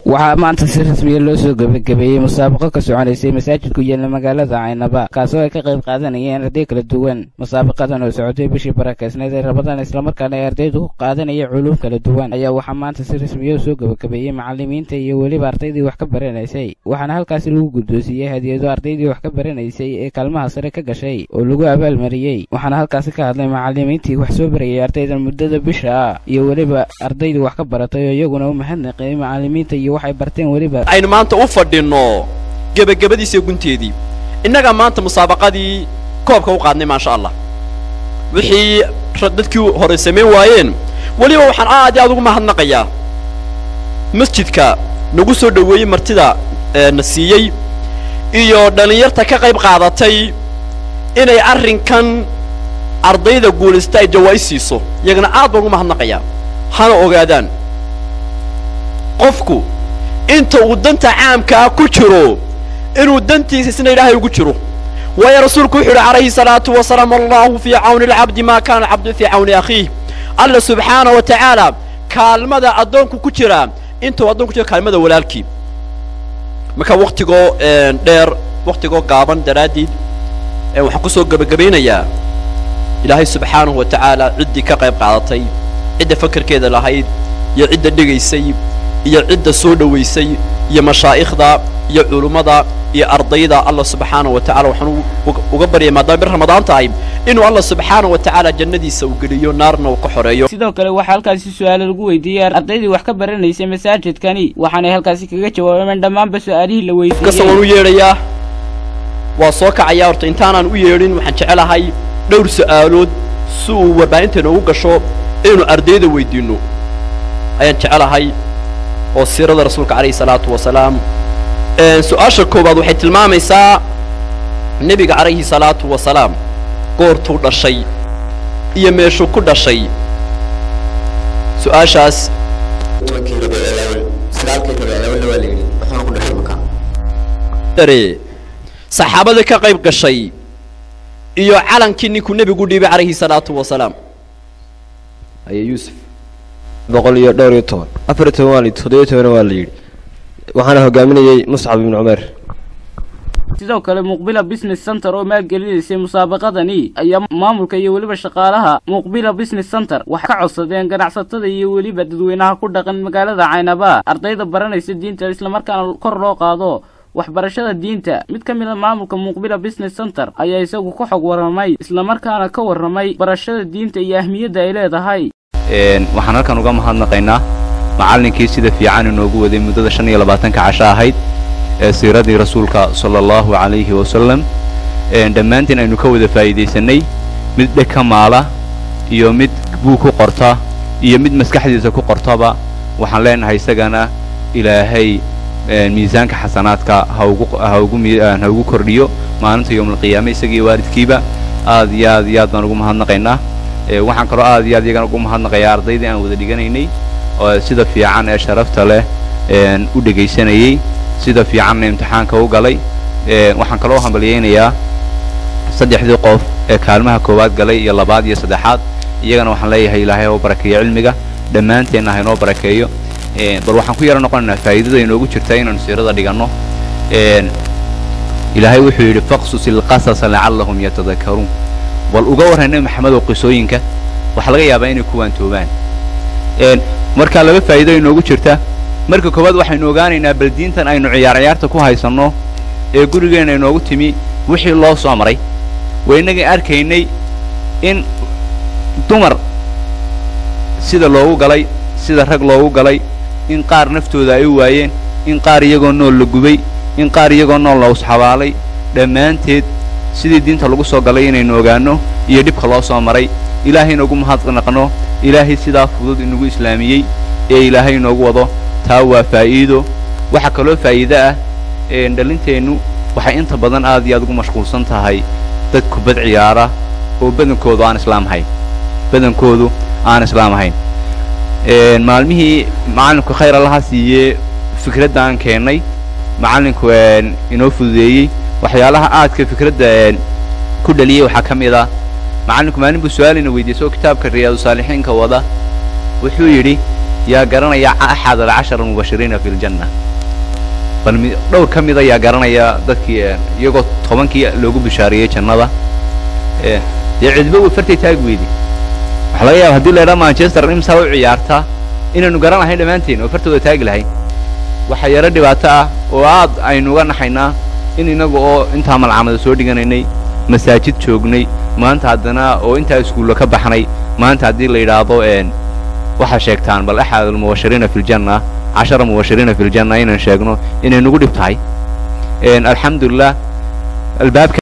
waxaa maanta si rasmiya loo soo gebagabeeyey musaabaqo ka soconaysay masaajid ku yaala magaalada caynaba kaasoo ay ka qayb qaadanayeen arday kala duwan musaabaqadan oo socotay bishii barakeysneed ee rabadaan islamarkaana ay ardaydu ku qaadanaya culuum kala duwan ayaa waxaa maanta si rasmiya u soo gebagabeeyey macallimiinta iyo weliba ardaydii wax ka baranaysay waxaana halkaasi lagu guddoonsiiyey hadiyado ardaydii wax ka baranaysay ee kaalmaha sare ka gashay oo lagu abaalmariyey waxaana halkaasi ka hadlay macallimiintii wax soo barayay ardaydan muddada bisha ah iyo weliba ardaydii wax ka baratay oo iyaguna u mahadnaqeeyey macallimiinta iyo waxay barteen weliba aynu maanta u fadhinno gebagabadiisa gunteedii innagaa maanta musaabaqadii koobka u qaadnay maasha allah wixii dadkii hore samayn waayeen weliba waxaan aad iyo aad ugu mahadnaqayaa masjidka nagu soo dhoweeyey martida na siiyey iyo dhallinyarta ka qayb qaadatay inay arrinkan ardayda guulaysta ay jawaa'is siiso iyagana aad baan ugu mahadnaqayaa hana ogaadaan qofku inta uu danta caamkaa ku jiro inuu dantiisa isna ilaahay ugu jiro waayo rasuulku wuxuu yidhi calayhi salaatu wasalaam allahu fii cawni alcabdi maa kaana alcabdu fii cawni akhiih alla subxaana wa tacaala kaalmada addoonku ku jira intuu addoonku ku jiro kaalmada walaalkii marka waktigoo dheer waktigoo gaaban daraaddeed waxaan ku soo gebagabaynayaa ilaahay subxaanahu wa tacaala ciddii ka qayb qaadatay cidda fakarkeeda lahayd iyo cidda dhegaysay iyo cidda soo dhowaysay iyo mashaa'ikhda iyo culummada iyo ardayda allah subxaana wa tacala waxaan uga baryay maadaama bir ramadaan tahay inuu allah subxaana wa tacaala jannadiisa uu geliyo naarna uu ka xoreeyo sidoo kale waxaa halkaasi su-aalo lagu weydiiyey ardaydii wax ka baranaysay masaajidkani waxaanay halkaasi kaga jawaabeen dhammaanba su-aalihii la weydiiyey kasta waan u yeedhayaa waa soo kacayaa horta intaanaan u yeedhin waxaan jecelahay dhowr su'aalood si uu warbaahinta inoogu gasho inaynu ardayda weydiinno ayaan jecelahay oo siirada rasuulka calayhi salaatu wasalaam su-aasha koowaad waxay tilmaamaysaa nebiga calayhi salaatu wasalaam goortuu dhashay iyo meeshuu ku dhashay su-aashaas dare saxaabada ka qayb gashay iyo calankii ninkuu nebigu dhiibay calayhi salaatu wasalaam aye yuusuf boqol iyo dhowr iyo toban afar iyo toban waa la yidhi toddobiyo tobanna waa la yidhi waxaana hogaaminayey muscab ibnu cumeer sidoo kale muqbila business center oo maalgelinaysay musaabaqadani ayaa maamulka iyo weliba shaqaalaha muqbila business center waxay ka codsadeen ganacsatada iyo weliba dadweynaha ku dhaqan magaalada caynaba ardayda baranaysa diinta islamarkaana kor loo qaado waxbarashada diinta mid ka mid a maamulka muqbila business center ayaa isagu ka xog warramay islamarkaana ka warramay barashada diinta iyo ahmiyadda ay leedahay waxaan halkan uga mahadnaqaynaa macallinkii sida fiican inoogu waday muddada shan iyo labaatanka casho ahayd ee siiradii rasuulka sala allahu calayhi wasalam dhammaantiin aynu ka wada faa'iidaysanay mid dheg ka maala iyo mid buug ku qorta iyo mid maskaxdiisa ku qortaba waxaan leenahay isagana ilaahay miisaanka xasanaadka ha ugu ha ugu ha ugu kordhiyo maalinta yowmalqiyaame isagii waalidkiiba aad iyo aad iyo aad baan ugu mahadnaqaynaa waxaan kaloo aad iyo aad iyagana ugu mahadnaqayaa ardaydii aan wada dhiganaynay oo sida fiican ee sharafta leh u dhegaysanayey sida fiicanna imtixaanka u galay waxaan kaloo hambalyaynayaa saddexdii qof ee kaalmaha koowaad galay iyo labaad iyo saddexaad iyagana waxaan leeyahay ilaahay oo barakeeyo cilmiga dhammaanteenna ha inoo barakeeyo bal waxaan ku yaro noqonaynaa faa'iidada inoogu jirta inaanu siirada dhiganno ilaahay wuxuu yidhi faqsus ilqasasa lacallahum yatadakaruun bal uga warran nebi maxamedow qisooyinka waxaa laga yaabaa inay ku waantoobaan markaa laba faa'iido inoogu jirta marka koowaad waxaynu ogaanaynaa bal diintan aynu ciyaar ciyaarta ku haysanno ee gurigeenna inoogu timi wixii loo soo maray waa innagii arkaynay in dumar sida loogu galay sida rag loogu galay in qaar naftooda ay u waayeen in qaar iyagoo nool la gubay in qaar iyagoo nool la usxabaalay dhammaanteed sidii diinta lagu soo galay inaynu ogaanno iyo dhibka loo soo maray ilaahay inoogu mahadnaqno ilaahay sidaa fudud inagu islaamiyey ee ilaahay inoogu wado taa waa faa'iido waxaa kaloo faa'iido ah dhalinteennu waxay inta badan aad iyo aad ugu mashquulsan tahay dad kubad ciyaara oo badankoodu aan islaam ahayn badankoodu aan islaam ahayn maalmihii macallinku khayr allaha siiyee fikradda aan keennay macallinku inoo fududeeyey waxyaalaha aadka fikradda ku dhaliyey waxaa ka mid ah macallinku maalin buu su-aalina weydiisay oo kitaabka riyaadu saalixiinka wada wuxuu yidhi yaa garanaya axad alcashara mubashiriina fi ljanna bal mi dhowr ka mida yaa garanaya dadkii iyagoo tobankii loogu bishaariyey jannada dee cidba way fartay taag weydi waxaa laga yaaba hadii la idhaa manchester imsaa u ciyaartaa inaynu garan lahayn dhammaanteen oo fartooda taagi lahayn waxa yaro dhibaato ah oo aad aynu uga naxaynaa in inaga oo intaa malcamada soo dhiganaynay masaajid joognay maanta haddana oo intaa iskuulla ka baxnay maanta haddii la yidhaahdo waxaa sheegtaan bal axad almubashiriina fi ljanna cashara mubashiriina fi ljanna inaan sheegno inay nagu dhib tahay alxamdulilah albaabka